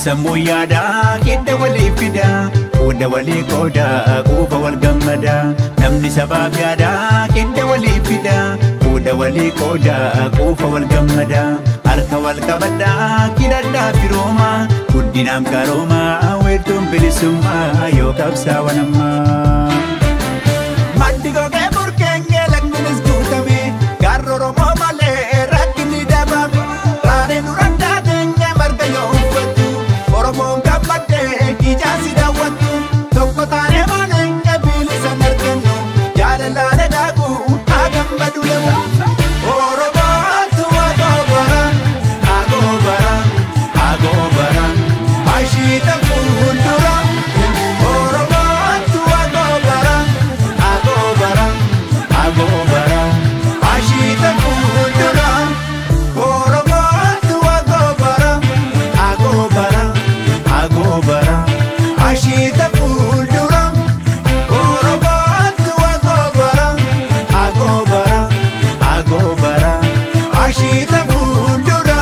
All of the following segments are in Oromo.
sammuu yaadaa hidda walii fida Fuudha walii qooda quufa wal gammada Namni sabaaf yaadaa hidda walii fida Fuudha walii qooda quufa wal gammada Harka wal qabadhaa hidhadhaa firooma Guddinaam karooma weertuun bilisummaa yoo qabsaa'an ammaa. Maddi gogee burkeenyee lagnunis guutame Gaarri Oromoo malee rakkinni dabame Raaree dura daateenyee marga yoo uffatu Oromoon gammadee ijaarsi daawwatu Tokko taanee malee bilisa argannu Jaalalaale daaku haa gammadu lemu Oromoatu agoobara agoobara agoobara Ashiita fuuldura Oromoatu agoobara agoobara agoobara Ashiita fuuldura Oromoatu agoobara agoobara agoobara Ashiita fuuldura Oromoatu agoobara agoobara agoobara Ashiita fuuldura.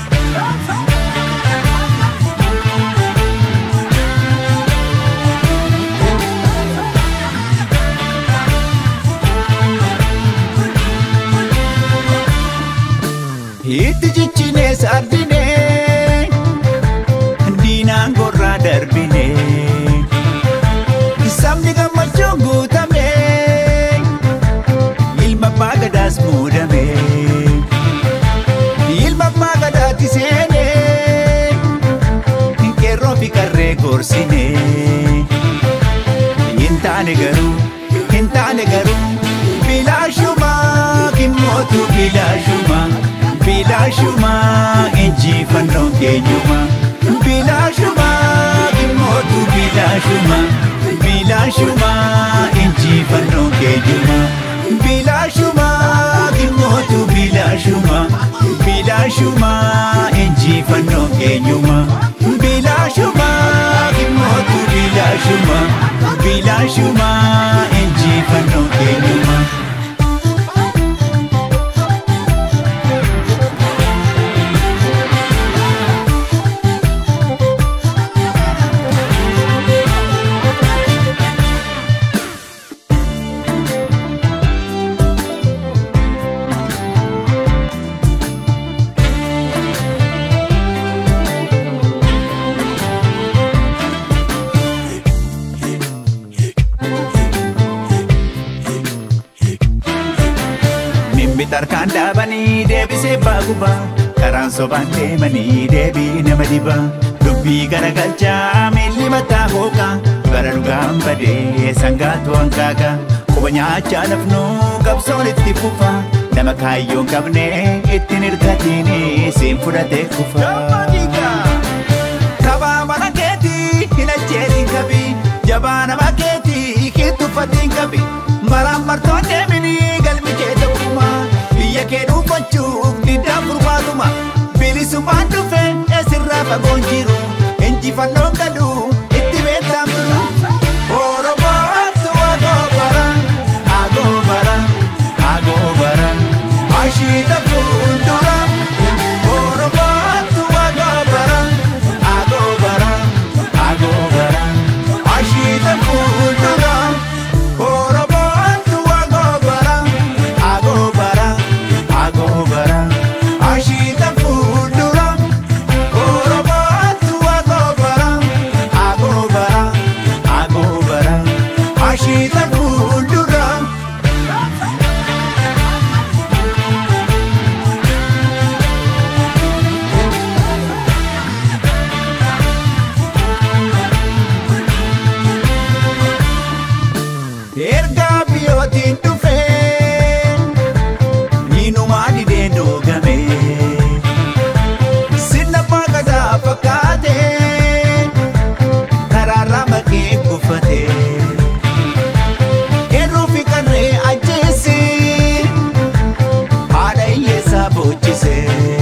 Itti jichinee sardinee diinaan gorraa darbinee sabni gammachuun guutamee ilma abbaa gadaas muudamee ilma abbaa gadaatti seenee qeerroo fi qarree gorsinee hin taane garuu hin taane garuu bilaashumaa kimmootu bilaashumaa bilaashumaa injifannoon keenyumaa bilaashumaa kimmootu bilaashumaa bilaashumaa injifannoon keenyumaa bilaashumaa kimmootu bilaashumaa bilaashumaa injifannoon keenyumaa bilaashumaa kimmootu bilaashumaa bilaashumaa injifannoon keenyumaa. Mimmi tarkaan dhaabanii deebisee baaguba karaan sobaan deemanii deebii nama diba dubbii garagalchaa miilli mataa hooqa bara dhugaan badee sangaatu hankaaqa quba nyaachaa lafnuu qabsoon itti fufa nama kaayyoon qabne ittiin hirkatiin siin fudhatee kufa. Kabaa mana keetii hin ajjeetiin qabi jabaa nama keetii hin tuffatiin qabi maraan martoon deeminii galmi kee ta'uma biyya kee dhuunfachuuf diddaan furmaatuma bilisummaan dhufe eessirraa fagoon jiru injifannoon galu itti beektaan biru. Oromoatu agoobara agoobara agoobara ashiita fuuldura. Oromoatu agoobara agoobara agoobara ashiita fuuldura. Oromoatu agoobara agoobara agoobara ashiita fuuldura. Oromoatu agoobara agoobara agoobara ashiita fuuldura. Ergaa biyyootiin dhufee hiinumaa didee doogame sirna baaqataa fakkaatee karaarraa maqee guffatee eerruu fi qarree ajjeese haadha hiyyeessaa boochise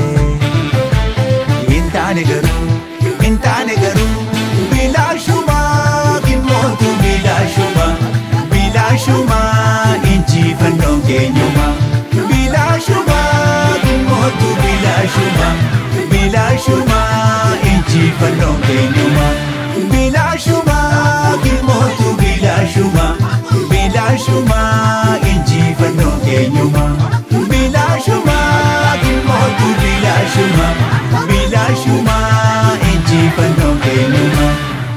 hin taane garuu hin taane garuu bilaashumaa kimmootu bilaashumaa bilaashumaa injifannoon keenyumaa bilaashumaa kimmootu bilaashumaa bilaashumaa injifannoon injifannoon keenyuma. Bilaashuma gilmootu bilaashuma bilaashuma injifannoon keenyuma. Bilaashuma gilmootu bilaashuma bilaashuma injifannoon keenyuma.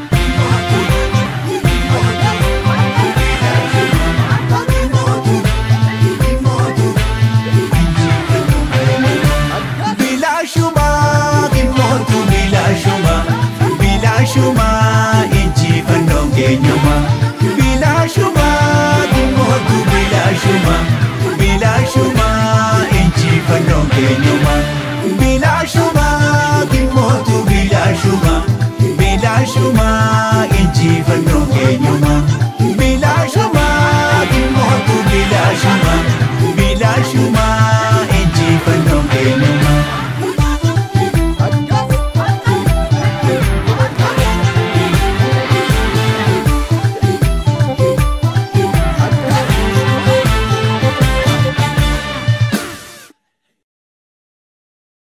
Bilaashuma gilmootu bilaashuma bilaashuma injifannoon keenyuma. Bilaashuma gilmootu bilaashuma bilaashuma injifannoon keenyuma. Bilaashuma gilmootu bilaashuma bilaashuma injifannoon keenyuma. Bilaashuma gilmootu bilaashuma bilaashuma